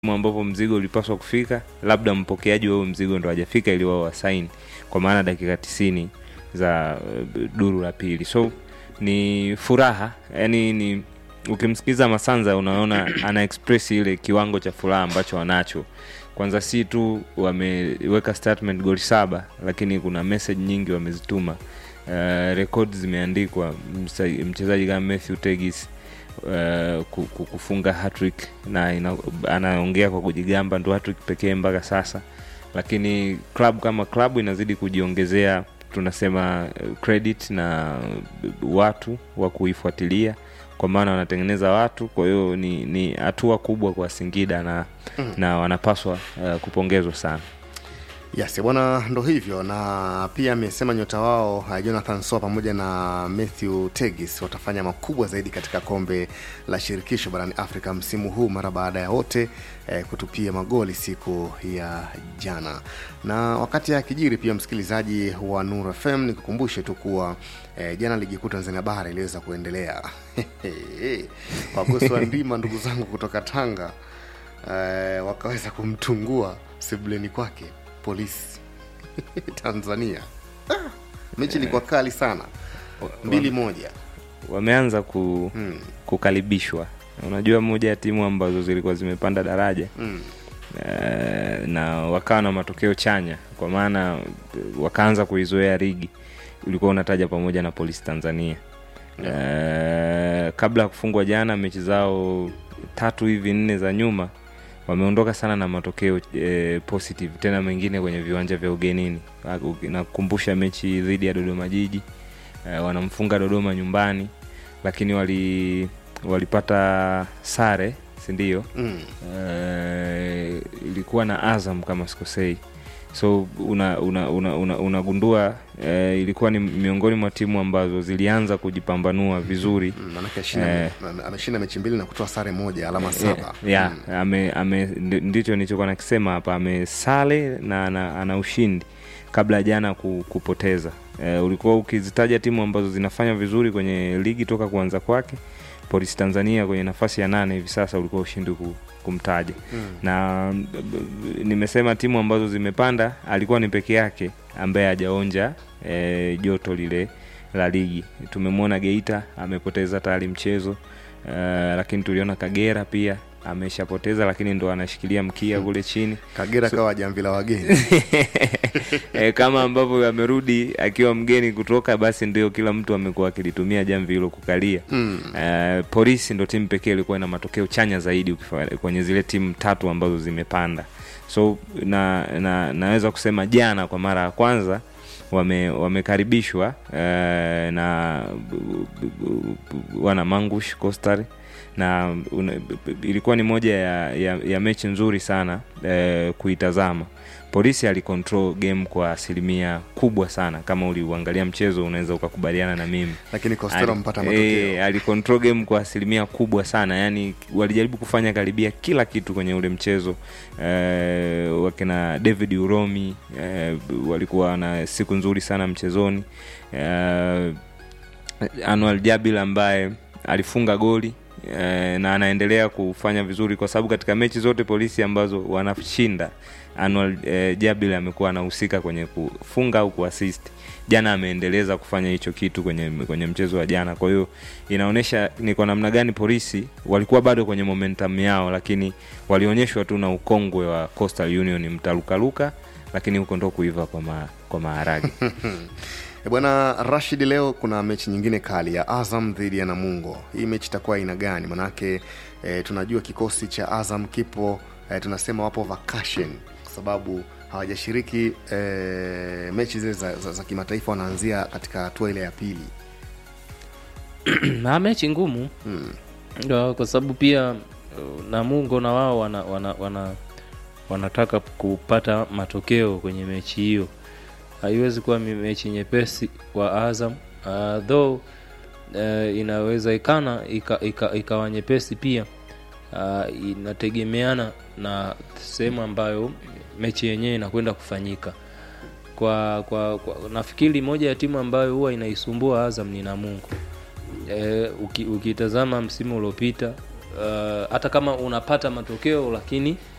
ambapo mzigo ulipaswa kufika, labda mpokeaji wa huo mzigo ndo hajafika ili wao wasaini, kwa maana dakika tisini za uh, duru la pili. So ni furaha, yani ni ukimsikiza Masanza unaona ana express ile kiwango cha furaha ambacho wanacho. Kwanza si tu wameweka statement goli saba, lakini kuna message nyingi wamezituma. Uh, rekodi zimeandikwa, msa- mchezaji kama Matthew Tegis uh, ku- ku- kufunga hattrick na ina, anaongea kwa kujigamba ndo hattrick pekee mpaka sasa, lakini club kama club inazidi kujiongezea tunasema uh, credit na uh, watu wa kuifuatilia kwa maana wanatengeneza watu. Kwa hiyo ni ni hatua kubwa kwa Singida na, na wanapaswa uh, kupongezwa sana. Yes, bwana, ndo hivyo, na pia amesema nyota wao uh, Jonathan Soa pamoja na Matthew Tegis watafanya makubwa zaidi katika kombe la shirikisho barani Afrika msimu huu mara baada ya wote eh, kutupia magoli siku ya jana. Na wakati akijiri pia, msikilizaji wa Nur FM, nikukumbushe tu kuwa eh, jana ligi kuu Tanzania bara iliweza kuendelea wagosi wa ndima ndugu zangu kutoka Tanga eh, wakaweza kumtungua sebuleni kwake polisi Tanzania. Ah, mechi ilikuwa kali sana, mbili moja. Wameanza ku, Mm, kukaribishwa. Unajua, moja ya timu ambazo zilikuwa zimepanda daraja mm, eh, na wakawa na matokeo chanya, kwa maana eh, wakaanza kuizoea ligi. Ulikuwa unataja pamoja na Polisi Tanzania eh, kabla ya kufungwa jana mechi zao tatu hivi nne za nyuma wameondoka sana na matokeo eh, positive tena mengine kwenye viwanja vya ugenini. Nakukumbusha mechi dhidi ya Dodoma Jiji eh, wanamfunga Dodoma nyumbani, lakini wali walipata sare si ndio? mm. eh, ilikuwa na Azam kama sikosei, so unagundua una, una, una, unagundua, eh, ilikuwa ni miongoni mwa timu ambazo zilianza kujipambanua vizuri Mm, Manake ashinda- Eh. ame- ameshinda mechi mbili na kutoa sare moja, alama saba. yeah, Mm. ame, ame, ndi- ndicho nilichokuwa nakisema hapa, amesale na ana, ana ushindi kabla ya jana ku, kupoteza. Eh, ulikuwa ukizitaja timu ambazo zinafanya vizuri kwenye ligi toka kuanza kwake, Polisi Tanzania kwenye nafasi ya nane hivi sasa ulikuwa ushindi ku, kumtaja Mm. na b- b- nimesema timu ambazo zimepanda alikuwa ni peke yake ambaye hajaonja e, joto lile la ligi. Tumemwona Geita amepoteza tayari mchezo e, lakini tuliona Kagera pia ameshapoteza, lakini ndo anashikilia mkia kule chini Kagera kawa jamvi la wageni. e, kama ambavyo amerudi akiwa mgeni kutoka, basi ndio kila mtu amekuwa akilitumia jamvi hilo kukalia. Mm. Eh, polisi ndo timu pekee ilikuwa ina matokeo chanya zaidi ukifa- kwenye zile timu tatu ambazo zimepanda so na, na naweza kusema jana kwa mara ya kwanza wame wamekaribishwa eh, na bu- bu- bu- wana mangush Coastal na una, b- b- ilikuwa ni moja ya, ya, ya mechi nzuri sana eh, kuitazama polisi alicontrol game kwa asilimia kubwa sana kama uliuangalia mchezo unaweza ukakubaliana na mimi Lakini Costello Ali- mpata eh, matokeo. alicontrol game kwa asilimia kubwa sana yani walijaribu kufanya karibia kila kitu kwenye ule mchezo eh, wakina david uromi eh, walikuwa na siku nzuri sana mchezoni eh, anual jabil ambaye alifunga goli eh, na anaendelea kufanya vizuri kwa sababu katika mechi zote polisi ambazo wanashinda anual eh, jabil amekuwa anahusika kwenye kufunga au kuasist jana ameendeleza kufanya hicho kitu kwenye kwenye mchezo wa jana kwa hiyo inaonyesha ni kwa namna gani polisi walikuwa bado kwenye momentum yao lakini walionyeshwa tu na ukongwe wa coastal union mtalukaluka lakini huko ndo kuiva kwa, ma, kwa maharage E bwana Rashid, leo kuna mechi nyingine kali ya Azam dhidi ya Namungo. Hii mechi itakuwa aina gani? Manake e, tunajua kikosi cha Azam kipo e, tunasema wapo vacation kwa sababu hawajashiriki e, mechi zile za, za, za kimataifa, wanaanzia katika hatua ile ya pili. na mechi ngumu Mm. Ndio, kwa sababu pia uh, Namungo na wao wana, wana, wana, wanataka kupata matokeo kwenye mechi hiyo. Haiwezi kuwa mi- mechi nyepesi kwa Azam uh, though uh, inawezekana ikawa ika, ikawa nyepesi pia uh, inategemeana na sehemu ambayo mechi yenyewe inakwenda kufanyika. Kwa, kwa, kwa nafikiri moja ya timu ambayo huwa inaisumbua Azam ni Namungo. E, uki, ukitazama msimu uliopita uh, hata kama unapata matokeo lakini